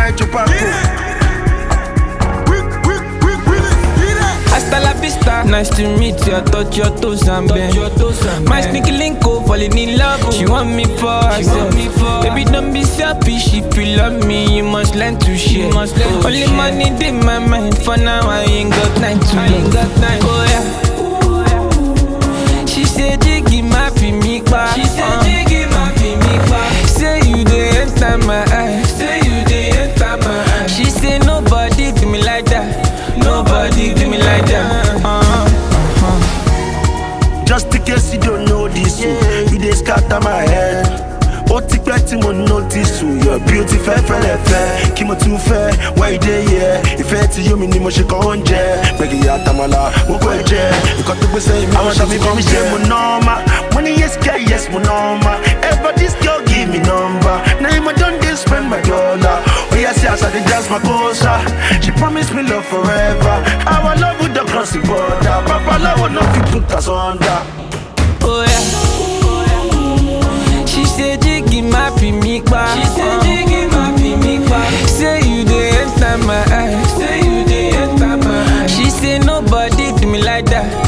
my chupaco. Hasta la vista, nice to meet you. I touch your toes and bend. My sneaky link up, falling in love. She want me for herself. Baby, don't be selfish. If you love me, you must learn to share. Only money in my mind. For now, I ain't got time to love. Oh yeah. She said, Jiggy, my me pa. She said, Jiggy, my me pa. Say you dey enter my eyes. Say you dey enter my eyes. She say nobody do me like that. Nobody do me like that. Uh-huh. Just in case you don't know this, yeah. you dey scatter my head. Ó ti pẹ́ tí mo notice o, your beauty fẹ́ fẹ́lẹ̀ fẹ́. Kí mo tún fẹ́, why you dey here? Ìfẹ́ tí yóò mi ni mo ṣe kàn oúnjẹ. Gbẹ̀gì àtàmàlà, mo kọ́ ẹ jẹ. Nǹkan tó gbé sẹ́yìn mi, àwọn ṣàbí kan ṣe mo nọ́ọ̀mà. Mo ní yes girl, yes mo nọ́ọ̀mà. Ever this girl give me number. Na him I don dey spend my dollar. Oya see as I dey dance my kosa. She promise me love forever. Our love would don cross the border. Babalawo no fit put us under. Oh yeah. She said Jiggy my me pa. She said Jiggy my me pa. Say you dey enter my eyes. Say you dey enter my eyes. She say nobody do me like that.